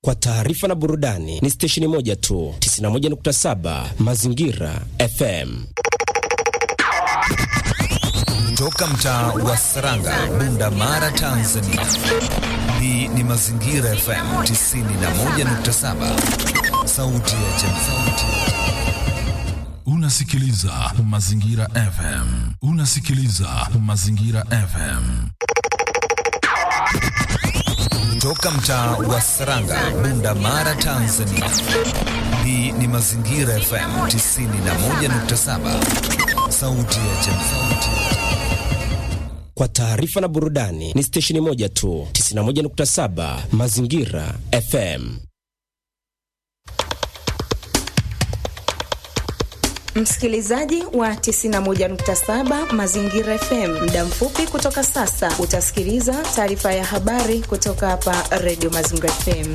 Kwa taarifa na burudani ni stesheni moja tu, 91.7 Mazingira FM. Toka mtaa wa Saranga, Bunda Mara, Tanzania. Hii ni Mazingira FM 91.7, sauti ya jamii. Unasikiliza Mazingira FM. Unasikiliza Mazingira FM. Toka mtaa wa Saranga, Bunda Mara, Tanzania. Hii ni Mazingira FM 91.7, sauti ya jamii. Kwa taarifa na burudani ni stesheni moja tu, 91.7 Mazingira FM. Msikilizaji wa 91.7 Mazingira FM, muda mfupi kutoka sasa utasikiliza taarifa ya habari kutoka hapa Radio Mazingira FM.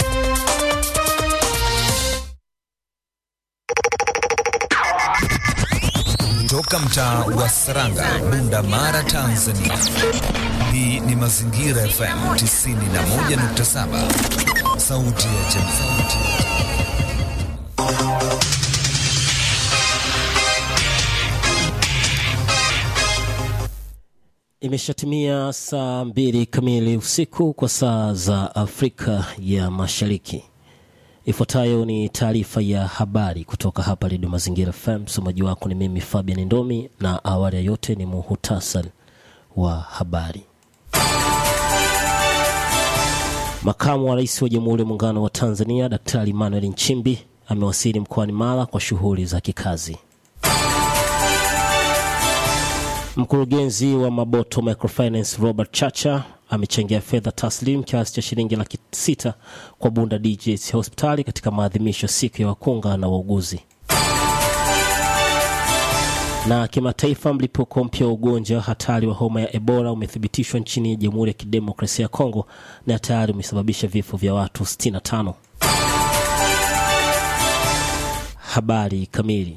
Toka mtaa wa Saranga, Bunda Mara, Tanzania. Hii ni Mazingira FM 91.7, sauti ya jamii. Imeshatimia saa mbili kamili usiku kwa saa za Afrika ya Mashariki. Ifuatayo ni taarifa ya habari kutoka hapa Redio Mazingira FM. Msomaji wako ni mimi Fabian Ndomi, na awali ya yote ni muhutasari wa habari. Makamu wa Rais wa Jamhuri ya Muungano wa Tanzania Daktari Emmanuel Nchimbi amewasili mkoani Mara kwa shughuli za kikazi. Mkurugenzi wa Maboto Microfinance Robert Chacha amechangia fedha taslim kiasi cha shilingi laki sita kwa Bunda DJS hospitali katika maadhimisho siku ya wakunga na wauguzi. Na kimataifa, mlipuko mpya wa ugonjwa hatari wa homa ya Ebola umethibitishwa nchini Jamhuri ya Kidemokrasia ya Kongo na tayari umesababisha vifo vya watu 65. Habari kamili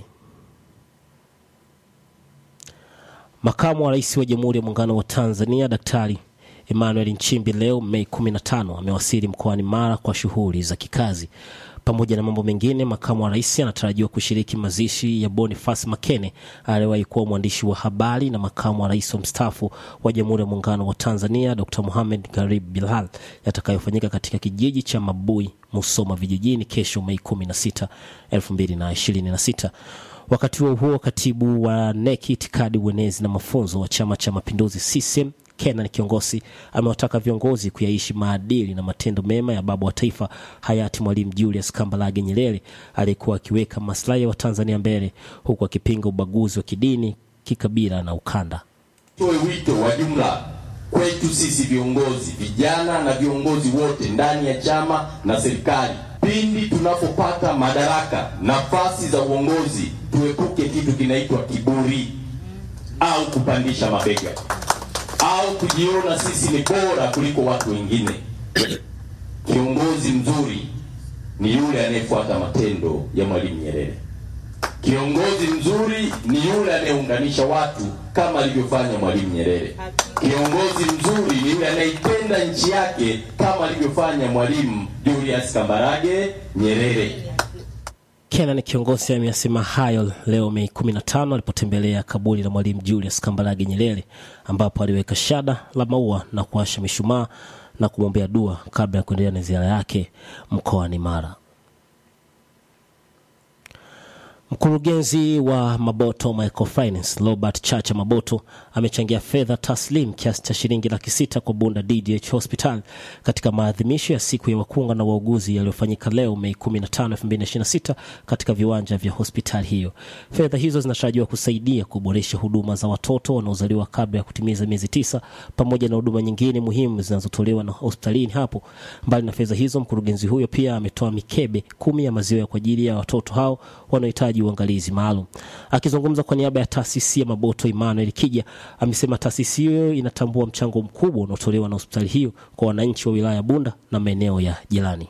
Makamu wa Rais wa Jamhuri ya Muungano wa Tanzania Daktari Emmanuel Nchimbi leo Mei 15 amewasili mkoani Mara kwa shughuli za kikazi. Pamoja na mambo mengine, makamu wa rais anatarajiwa kushiriki mazishi ya Boniface Makene aliyewahi kuwa mwandishi wa habari na makamu wa rais wa mstaafu wa Jamhuri ya Muungano wa Tanzania Dr. Mohamed Garib Bilhal yatakayofanyika katika kijiji cha Mabui, Musoma vijijini kesho Mei 16, 2026. Wakati huo huo, katibu wa neki itikadi, uenezi na mafunzo wa Chama cha Mapinduzi CCM Kenan Kiongosi amewataka viongozi kuyaishi maadili na matendo mema ya baba wa taifa hayati Mwalimu Julius Kambarage Nyerere aliyekuwa akiweka maslahi ya Watanzania mbele huku akipinga ubaguzi wa kidini, kikabila na ukanda. Toe wito wa jumla kwetu sisi viongozi vijana na viongozi wote ndani ya chama na serikali pindi tunapopata madaraka, nafasi za uongozi, tuepuke kitu kinaitwa kiburi au kupandisha mabega au kujiona sisi ni bora kuliko watu wengine. Kiongozi mzuri ni yule anayefuata matendo ya Mwalimu Nyerere. Kiongozi mzuri ni yule anayeunganisha watu kama alivyofanya Mwalimu Nyerere. Kiongozi mzuri ni yule anayeipenda nchi yake kama alivyofanya Mwalimu Julius Kambarage Nyerere. Kenan Kiongosi ameyasema hayo leo Mei 15 alipotembelea kaburi la Mwalimu Julius Kambarage Nyerere ambapo aliweka shada la maua na kuasha mishumaa na kumwombea dua kabla ya kuendelea na ziara yake mkoani Mara. Mkurugenzi wa Maboto Microfinance Robert Chacha Maboto amechangia fedha taslim kiasi cha shilingi laki sita kwa Bunda DDH Hospital katika maadhimisho ya siku ya wakunga na wauguzi yaliyofanyika leo Mei 15, 2026 katika viwanja vya hospitali hiyo. Fedha hizo zinatarajiwa kusaidia kuboresha huduma za watoto wanaozaliwa kabla ya kutimiza miezi tisa pamoja na huduma nyingine muhimu zinazotolewa na hospitalini hapo. Mbali na fedha hizo, mkurugenzi huyo pia ametoa mikebe kumi ya maziwa kwa ajili ya watoto hao wanaohitaji uangalizi maalum. Akizungumza kwa niaba ya taasisi ya Maboto, Emmanuel Kija amesema taasisi hiyo inatambua mchango mkubwa unaotolewa na hospitali hiyo kwa wananchi wa wilaya ya Bunda na maeneo ya jirani.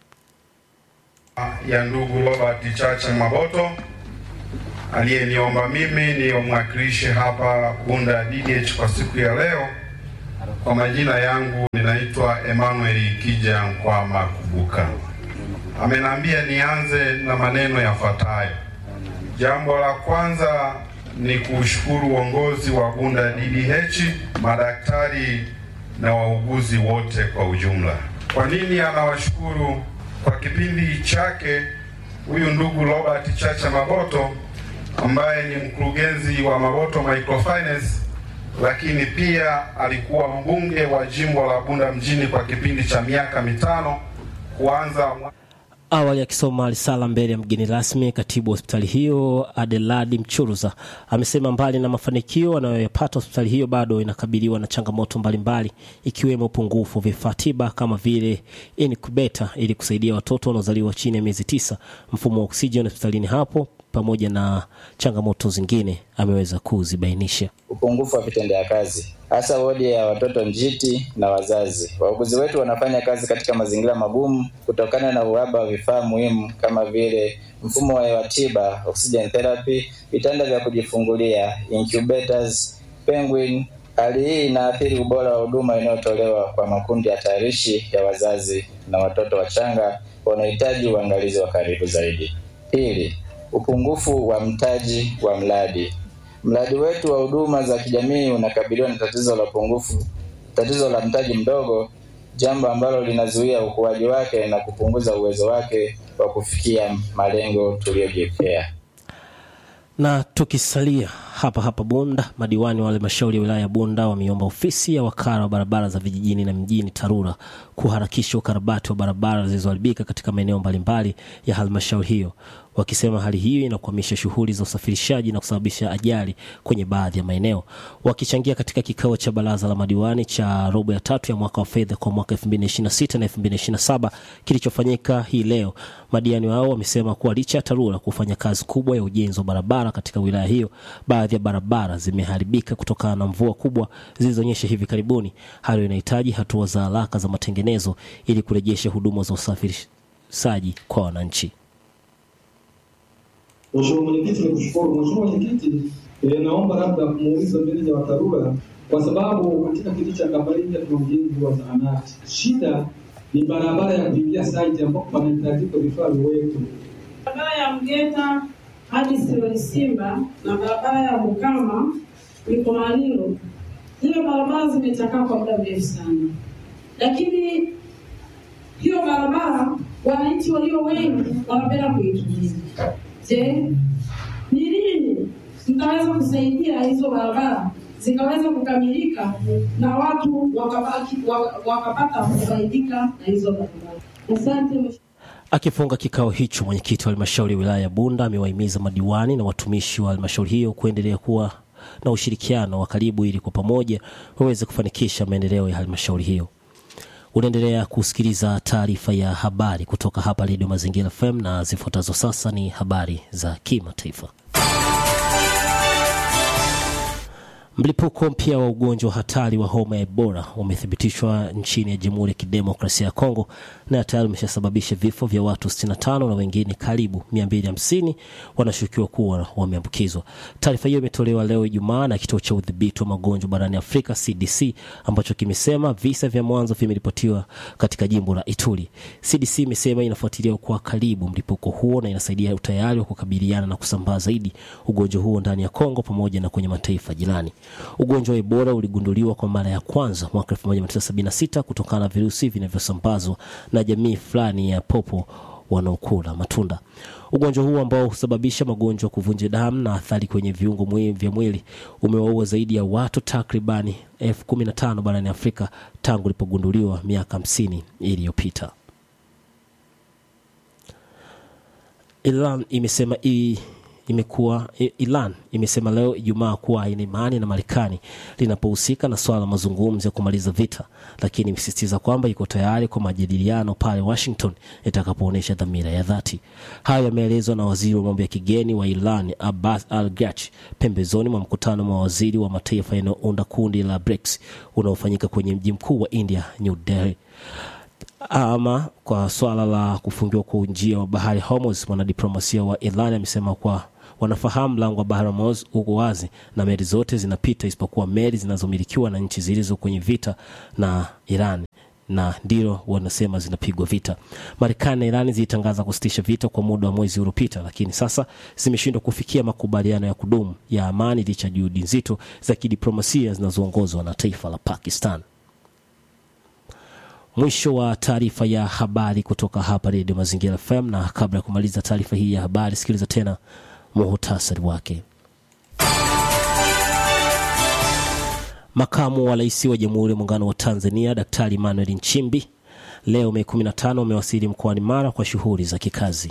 ya ndugu Robert Chacha Maboto aliyeniomba mimi niomwakilishe hapa Bunda DDH kwa siku ya leo. Kwa majina yangu ninaitwa Emmanuel Kija Nkwama Kubuka. ameniambia nianze na maneno yafuatayo. Jambo la kwanza ni kuushukuru uongozi wa Bunda DDH, madaktari na wauguzi wote kwa ujumla. Kwa nini anawashukuru? Kwa kipindi chake huyu ndugu Robert Chacha Maboto ambaye ni mkurugenzi wa Maboto Microfinance, lakini pia alikuwa mbunge wa jimbo la Bunda mjini kwa kipindi cha miaka mitano kuanza Awali akisoma risala mbele ya mgeni rasmi, katibu wa hospitali hiyo Adeladi Mchuruza amesema mbali na mafanikio anayoyapata hospitali hiyo bado inakabiliwa na changamoto mbalimbali ikiwemo upungufu wa vifaa tiba kama vile incubator ili kusaidia watoto wanaozaliwa chini ya miezi tisa, mfumo wa oksijeni hospitalini hapo, pamoja na changamoto zingine ameweza kuzibainisha. upungufu wa vitendea kazi hasa wodi ya watoto njiti na wazazi. Wauguzi wetu wanafanya kazi katika mazingira magumu kutokana na uhaba wa vifaa muhimu kama vile mfumo wa hewa tiba, oxygen therapy, vitanda vya kujifungulia, incubators, penguin. Hali hii inaathiri ubora wa huduma inayotolewa kwa makundi hatarishi ya wazazi na watoto wachanga wanahitaji uangalizi wa karibu zaidi. Pili, upungufu wa mtaji wa mradi. Mradi wetu wa huduma za kijamii unakabiliwa na tatizo la upungufu, tatizo la mtaji mdogo, jambo ambalo linazuia ukuaji wake na kupunguza uwezo wake wa kufikia malengo tuliyojiwekea. Na tukisalia hapa hapa Bunda, madiwani wa halmashauri ya wilaya ya Bunda wameomba ofisi ya wakala wa barabara za vijijini na mjini TARURA kuharakisha ukarabati wa barabara zilizoharibika katika maeneo mbalimbali ya halmashauri hiyo, wakisema hali hiyo inakwamisha shughuli za usafirishaji na kusababisha ajali kwenye baadhi ya maeneo. Wakichangia katika kikao cha baraza la madiwani cha robo ya tatu ya mwaka wa fedha kwa mwaka 2026 na 2027 kilichofanyika hii leo, madiwani wao wamesema kuwa licha ya TARURA kufanya kazi kubwa ya ujenzi wa barabara katika wilaya hiyo, baadhi ya barabara zimeharibika kutokana na mvua kubwa zilizonyesha hivi karibuni. Hayo inahitaji hatua za haraka za matengenezo ili kurejesha huduma za usafirishaji kwa wananchi. Mheshimiwa Mwenyekiti, nikushukuru. Mheshimiwa Mwenyekiti, eh, naomba labda kumuuliza meneja wa TARURA kwa sababu katika kijiji cha Kabarinja tuna ujenzi wa zahanati. Shida ni barabara ya kuingia site ambapo panahitajika vifaa viwepo. barabara ya Mgeta hadi Siloli Simba na barabara ya Mukama Mikomanilo, zile barabara zimechakaa kwa muda mrefu sana, lakini hiyo barabara wananchi walio wengi wanapenda kuitumia. Je, ni lini mtaweza kusaidia hizo barabara zikaweza kukamilika na watu wakabaki, wak- wakapata kufaidika na hizo barabara? Asante mheshimiwa. Akifunga kikao hicho, mwenyekiti wa halmashauri ya wilaya ya Bunda amewahimiza madiwani na watumishi wa halmashauri hiyo kuendelea kuwa na ushirikiano wa karibu ili kwa pamoja waweze kufanikisha maendeleo ya halmashauri hiyo. Unaendelea kusikiliza taarifa ya habari kutoka hapa Redio Mazingira FM na zifuatazo sasa ni habari za kimataifa. Mlipuko mpya wa ugonjwa hatari wa homa ya Ebola umethibitishwa nchini ya Jamhuri ya Kidemokrasia ya Kongo na tayari umeshasababisha vifo vya watu 65 na wengine karibu 250 wanashukiwa kuwa wameambukizwa. Taarifa hiyo imetolewa leo Ijumaa na kituo cha udhibiti wa magonjwa barani Afrika CDC ambacho kimesema visa vya mwanzo vimeripotiwa katika jimbo la Ituri. CDC imesema inafuatilia kwa karibu mlipuko huo na inasaidia utayari wa kukabiliana na kusambaa zaidi ugonjwa huo ndani ya Kongo pamoja na kwenye mataifa jirani. Ugonjwa wa Ebola uligunduliwa kwa mara ya kwanza mwaka 1976 kutokana na virusi vinavyosambazwa na jamii fulani ya popo wanaokula matunda. Ugonjwa huu ambao husababisha magonjwa ya kuvunja damu na athari kwenye viungo muhimu vya mwili umewaua zaidi ya watu takribani elfu kumi na tano barani Afrika tangu ulipogunduliwa miaka hamsini iliyopita. Iran imesema i imekuwa I- Iran imesema leo Ijumaa kuwa haina imani na Marekani linapohusika na swala la mazungumzo ya kumaliza vita, lakini imesisitiza kwamba iko tayari kwa majadiliano pale Washington itakapoonyesha dhamira ya dhati. Hayo yameelezwa na waziri wa mambo ya kigeni wa Iran Abbas Al Gach pembezoni mwa mkutano wa waziri wa mataifa yanayounda kundi la BRICS unaofanyika kwenye mji mkuu wa India, New Delhi. Ama kwa swala la kufungiwa kwa njia wa bahari Hormuz, mwanadiplomasia wa Iran amesema kwa wanafahamu mlango wa bahari Hormuz uko wazi na meli zote zinapita isipokuwa meli zinazomilikiwa na nchi zilizo kwenye vita na Iran na ndilo wanasema zinapigwa vita. Marekani na Irani zilitangaza kusitisha vita kwa muda wa mwezi uliopita, lakini sasa zimeshindwa kufikia makubaliano ya kudumu ya amani licha ya juhudi nzito za kidiplomasia zinazoongozwa na taifa la Pakistan. Mwisho wa taarifa ya habari kutoka hapa Redio Mazingira FM, na kabla ya kumaliza taarifa hii ya habari, sikiliza tena muhutasari wake. Makamu wa Rais wa Jamhuri ya Muungano wa Tanzania Daktari Emmanuel Nchimbi leo Mei 15 amewasili mkoani Mara kwa shughuli za kikazi.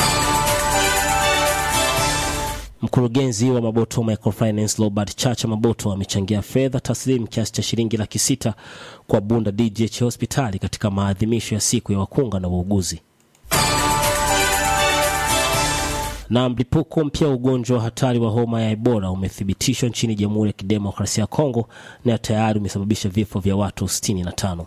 Mkurugenzi wa Maboto Microfinance Robert Chacha Maboto amechangia fedha taslimu kiasi cha shilingi laki sita kwa Bunda DGH hospitali katika maadhimisho ya siku ya wakunga na wauguzi. Na mlipuko mpya wa ugonjwa wa hatari wa homa ya Ebola umethibitishwa nchini Jamhuri ya Kidemokrasia ya Kongo na tayari umesababisha vifo vya watu 65.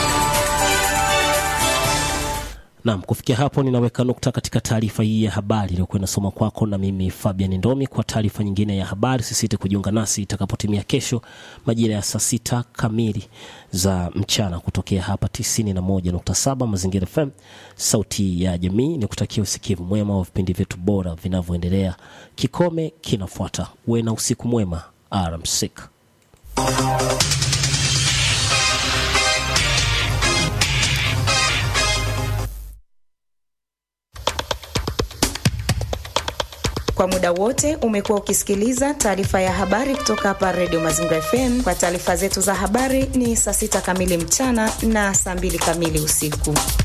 Naam, kufikia hapo ninaweka nukta katika taarifa hii ya habari iliyokuwa inasoma kwako na mimi Fabian Ndomi. Kwa taarifa nyingine ya habari, sisite kujiunga nasi itakapotimia kesho majira ya saa sita kamili za mchana kutokea hapa 91.7 Mazingira FM, sauti ya jamii. Ni kutakia usikivu mwema wa vipindi vyetu bora vinavyoendelea. Kikome kinafuata. Uwe na usiku mwema. Alamsik. Kwa muda wote umekuwa ukisikiliza taarifa ya habari kutoka hapa Redio Mazingira FM. Kwa taarifa zetu za habari ni saa sita kamili mchana na saa mbili kamili usiku.